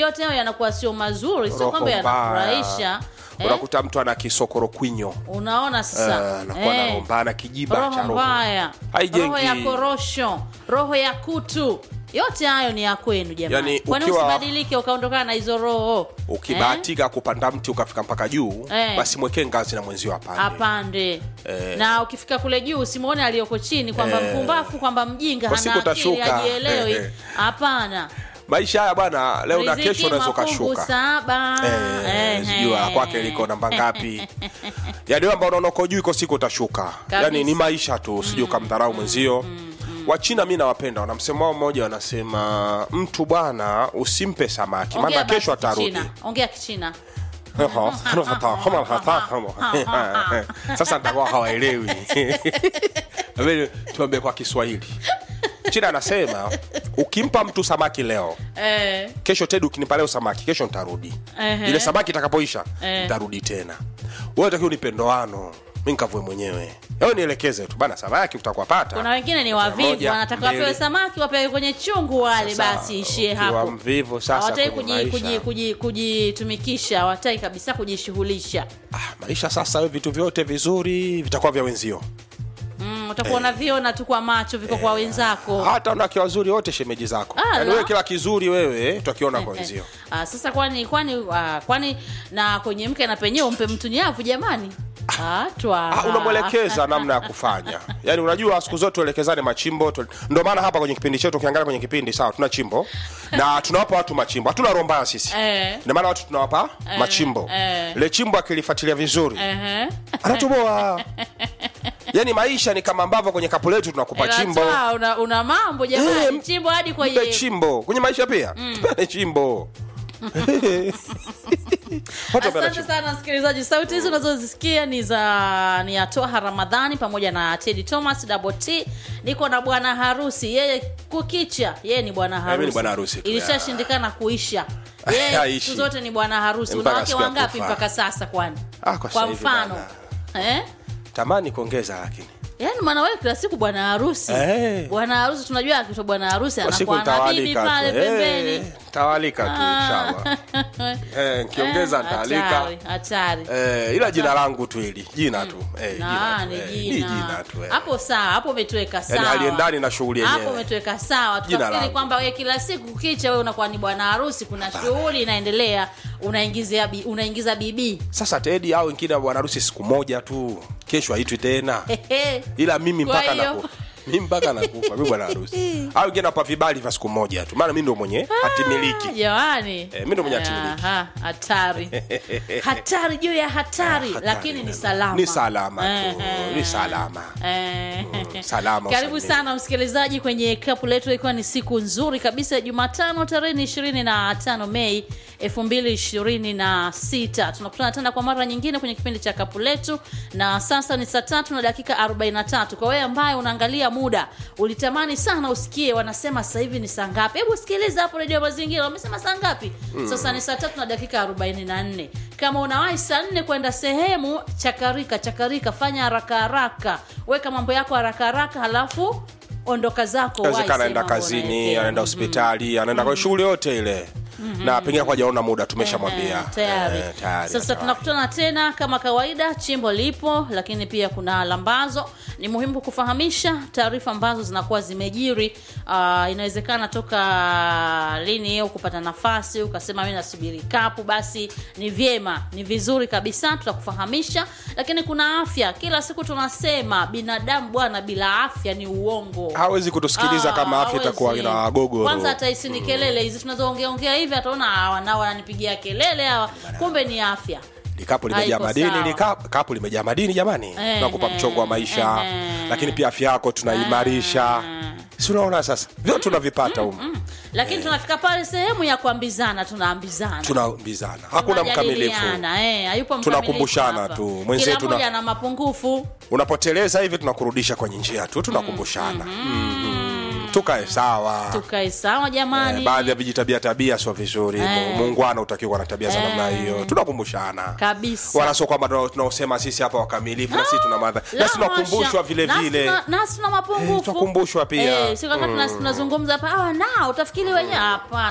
yote hayo yanakuwa sio mazuri sio Roho kwamba mbaya. yanafurahisha eh? unakuta mtu ana kisokoro kwinyo unaona sasa anakuwa na roho mbaya na kijiba cha roho roho mbaya Haijengi. roho ya korosho roho ya kutu yote hayo ni ya kwenu jamani Yaani, kwani ukiwa- usibadilike ukaondokana na hizo roho ukibahatika kupanda mti ukafika mpaka juu Eh. basi mwekee ngazi na mwenzio apande apande Eh. na ukifika kule juu usimwone aliyoko chini kwamba Eh. mpumbafu kwamba mjinga Kwa hana siku akili utashuka. hajielewi Eh, eh. hapana maisha haya bwana leo na Riziki kesho unaweza mafungu ukashuka saba Eh, Eh, sijui la eh. kwake liko namba ngapi yaani wewe ambao unaona uko juu iko siku utashuka yaani ni maisha tu sijui ukamdharau mwenzio wachina mi nawapenda wana msemo wao mmoja wanasema mtu bwana usimpe samaki Ongea maana basi kesho atarudi Kichina. ongea kichina sasa nitakuwa hawaelewi Labda tuambie kwa kiswahili china anasema ukimpa mtu samaki leo eh, kesho tedi ukinipa leo samaki kesho nitarudi Ehe. ile samaki itakapoisha Eh. nitarudi tena wewe takiwa unipe ndoano mi nkavue mwenyewe ewe nielekeze tu bana samaki utakuwa pata kuna wengine ni wavivu Moja, wanataka wapewe mbili. samaki wapewe kwenye chungu wale Sasa, basi ishie ukiwa hapo mvivu sasa hawataki kwenye kuji- maisha. kuji- kuji- kujitumikisha hawataki kabisa kujishughulisha ah, maisha sasa we vitu vyote vizuri vitakuwa vya wenzio mm, utakuwa unaviona tu kwa macho viko kwa wenzako hata wanawake wazuri wote shemeji zako Ah, yaani la. wewe kila kizuri wewe tutakiona kwa wenzio Ah, sasa kwani kwani ah, kwani na kwenye mke na penyewe umpe mtu nyavu jamani Ah, twa Ah, unamwelekeza namna ya kufanya yaani unajua siku zote tuelekezane machimbo tu... ndio maana hapa kwenye kipindi chetu ukiangalia kwenye kipindi sawa tuna chimbo na tunawapa watu machimbo hatuna roho mbaya sisi Eh. ndio maana watu tunawapa machimbo eh. ile chimbo akilifuatilia vizuri Ehe. anatoboa yaani maisha ni kama ambavyo kwenye kapu letu tunakupa Ila chimbo twa, una, una mambo jamani Eh, chimbo hadi mpe kwenye chimbo kwenye maisha pia tupane chimbo Watu wapenda asante chimbo. sana msikilizaji sauti hizi unazozisikia ni za ni ya toha ramadhani pamoja na tedi thomas double t niko na bwana harusi yeye kukicha yeye ni bwana mimi ni harusi bwana harusi tu, ilishashindikana kuisha yeye Haishi. siku zote ni bwana harusi Mpaka unawake siku ya wangapi kufa. mpaka sasa kwani Ah, kwa sasa kwa hivi mfano eh? tamani kuongeza lakini yaani maana wewe kila siku bwana harusi Eh. bwana harusi tunajua akitwa bwana harusi kwa siku anakuwa na bibi nitawalika pale tu Eh, pembeni nitawalika tu inshallah Eh, nikiongeza Eh, nitaalika hatari, hatari Eh, ila jina langu tu hili jina tu Eh, Na, jina tu, ni eh, ni jina jina tu eh. hapo sawa hapo umetuweka Yaani sawa haliendani na shughuli hapo yenyewe umetuweka sawa Jina tukafikiri langu. kwamba wewe kila siku kukicha wewe unakuwa ni bwana harusi kuna shughuli inaendelea unaingizia bi, unaingiza bibi sasa tedi au wengine bwana harusi siku moja tu kesho haitwi tena Hehe. ila mimi Kwa mpaka hiyo- nakufa mimi mpaka nakufa mi bwana harusi au wengine napa vibali vya siku moja tu maana mi ndo mwenye hatimiliki jamani Eh, mi ndo mwenye hatimiliki. Aha, hatari hatari juu ya hatari Hatari lakini ni neno. salama ni salama tu Ehe. ni salama Eh. salama karibu usalimie. sana msikilizaji kwenye kapu letu ikiwa ni siku nzuri kabisa ya jumatano tarehe ni ishirini na tano mei elfu mbili ishirini na sita tunakutana tena kwa mara nyingine kwenye kipindi cha kapu letu na sasa ni saa tatu na dakika 43 kwa wewe ambaye unaangalia muda ulitamani sana usikie wanasema sasa hivi ni saa ngapi hebu sikiliza hapo redio mazingira wamesema saa ngapi sasa ni saa tatu na dakika 44 kama unawahi saa nne kwenda sehemu chakarika chakarika fanya haraka haraka weka mambo yako haraka haraka halafu ondoka zako wahi awezekana anaenda sehemu ambayo kazini unaelekea. anaenda hospitali anaenda kwa shughuli yote ile na pengine kwa jaona muda tumeshamwambia Eh, tayari. Eh, tayari, sasa tayari. tunakutana tena kama kawaida chimbo lipo lakini pia kuna lambazo ni muhimu kufahamisha taarifa ambazo zinakuwa zimejiri uh, inawezekana toka lini au kupata nafasi ukasema mi nasubiri kapu basi ni vyema ni vizuri kabisa tutakufahamisha lakini kuna afya kila siku tunasema binadamu bwana bila afya ni uongo hawezi kutusikiliza Ah, kama afya hawezi. itakuwa ina gogoro kwanza hataisi ni kelele hizi tunazoongeaongea hivi ataona hawa nao wananipigia kelele hawa kumbe ni afya likapu limejaa Haiko madini sawa. likapu kapu limejaa madini jamani Eh, tunakupa eh, mchongo wa maisha eh, lakini pia afya yako tunaimarisha si unaona sasa vyote tunavipata humu lakini tunafika pale sehemu ya kuambizana tunaambizana tunaambizana hakuna mkamilifu Tunajadiliana, eh, hayupo mkamilifu Tunakumbushana hapa. tu. Kila Mwenzetu na- mmoja ana mapungufu unapoteleza hivi tunakurudisha kwenye njia tu tunakumbushana mm, tukae sawa tukae sawa Eh, jamani baadhi ya vijitabia tabia sio vizuri Eh. muungwana utakiwa na tabia za namna hiyo tunakumbushana kabisa wala sio kwamba tunao- tunaosema sisi hapa wakamilifu na sisi tuna madha La nasi tunakumbushwa hasha. vile Nasi vile tuna- nasi tuna mapungufu tunakumbushwa pia. eh, sio kama tuna- tunazungumza hapa hawa nao utafikiri wenyewe hapana